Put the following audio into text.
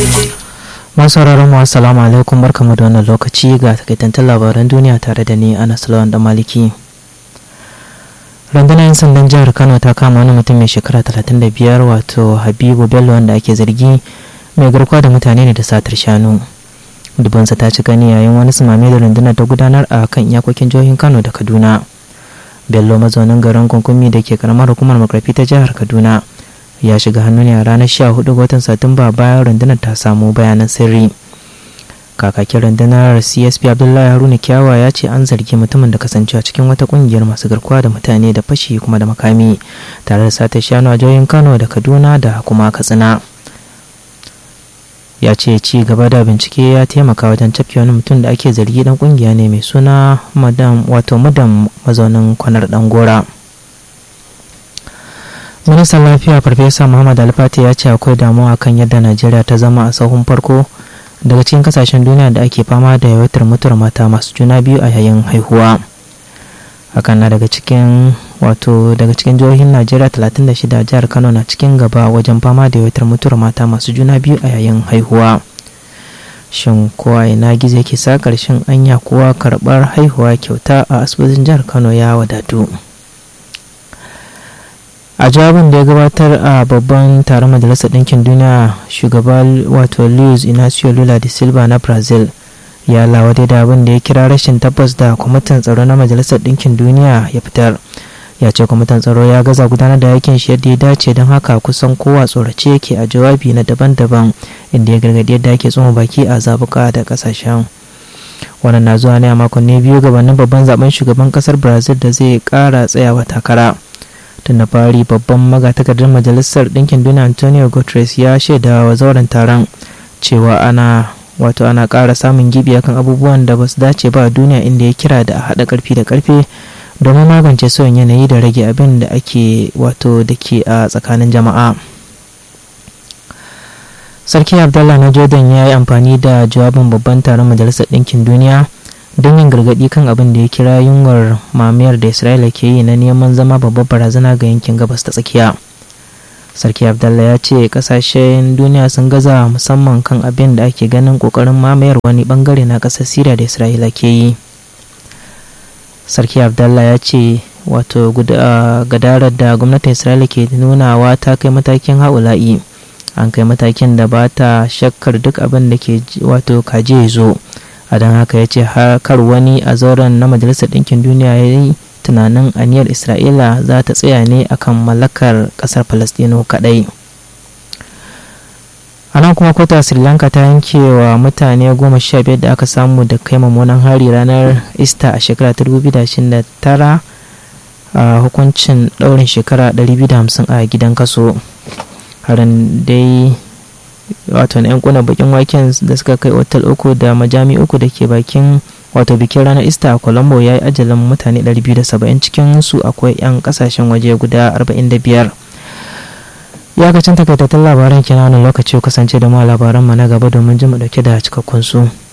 masu mu assalamu alaikum barkamu da wannan lokaci ga takaitattun labaran duniya tare da ni anas lawan da maliki rundunar 'yan sandan jihar kano ta kama wani mutum mai shekara 35 wato habibu bello wanda ake zargi mai garkuwa da mutane ne da satar shanu dubansa ta ci gani yayin wani sumame da rundunar ta gudanar a kan iyakokin jihohin kano da kaduna bello mazaunin garin kunkumi da ke karamar hukumar makarfi ta jihar kaduna ya shiga hannu ne a ranar 14 ga watan satumba bayan rundunar ta samu bayanan sirri kakakin rundunar csp abdullahi haruna kyawa ya ce an zargi mutumin da kasancewa cikin wata kungiyar masu garkuwa da mutane da fashi kuma da makami tare da sata shanu a jihohin kano da kaduna da kuma katsina ya ce ci gaba da bincike ya taimaka wajen cafke wani mutum da ake zargi dan kungiya ne mai suna madam wato madam mazaunin kwanar dan gora ministan lafiya farfesa muhammad alfati ya ce akwai damuwa kan yadda najeriya ta zama a sahun farko daga cikin kasashen duniya da ake fama da yawaitar mutuwar mata masu juna biyu a yayin haihuwa hakan na daga cikin wato daga cikin jihohin najeriya 36 jihar kano na cikin gaba wajen fama da yawaitar mutuwar mata masu juna biyu a yayin haihuwa shin kowa ina gizo yake sa karshen anya kowa karɓar haihuwa kyauta a asibitin jihar kano ya wadatu a jawabin da ya gabatar a babban taron majalisar ɗinkin duniya shugaba wato luis inacio lula da silva na brazil ya lawade da abin da ya kira rashin tabbas da kwamitin tsaro na majalisar ɗinkin duniya ya fitar ya ce kwamitin tsaro ya gaza gudanar da aikin shi yadda ya dace don haka kusan kowa tsorace yake a jawabi na daban-daban inda ya gargadi yadda ake tsoma baki a zabuka da kasashen wannan na zuwa ne a makonni biyu gabanin babban zaben shugaban kasar brazil da zai kara tsayawa takara tun da fari babban magatakardar majalisar ɗinkin duniya antonio guterres ya shaida wa zauren taron cewa ana wato ana ƙara samun gibi akan abubuwan da ba su dace ba a duniya inda ya kira da a haɗa ƙarfi da ƙarfe domin magance sauyin yanayi da rage abin da ake wato da ke a tsakanin jama'a sarki abdallah na jordan ya yi amfani da jawabin babban taron majalisar ɗinkin duniya don yin gargaɗi kan abin da ya kira yunwar mamayar da isra'ila ke yi na neman zama babbar barazana ga yankin gabas ta tsakiya sarki abdallah ya ce kasashen duniya sun gaza musamman kan abin da ake ganin kokarin mamayar wani bangare na ƙasar siriya da isra'ila ke yi sarki abdallah ya ce wato gadarar da gwamnatin isra'ila ke nunawa ta kai matakin haula'i an kai matakin da ba ta shakkar duk abin da ke wato kaje zo a don haka ya ce kar wani a zauren na majalisar ɗinkin duniya ya yi tunanin aniyar isra'ila za ta tsaya ne akan mallakar ƙasar falastino kaɗai a nan kuma kwata sri lanka ta yanke wa mutane goma sha biyar da aka samu da kai mummunan hari ranar easter a shekara ta 2029 a hukuncin ɗaurin shekara 250 a gidan kaso harin dai wato na 'yan kuna bakin waken da suka kai otal uku da majami uku da ke bakin wato bikin ranar easter a colombo ya yi ajalin mutane 270 cikin su akwai 'yan kasashen waje guda 45 iyakacin takaitattun labaran kenan lokaci kasance da ma labaran mu na gaba domin jin mu dauke da cikakkun su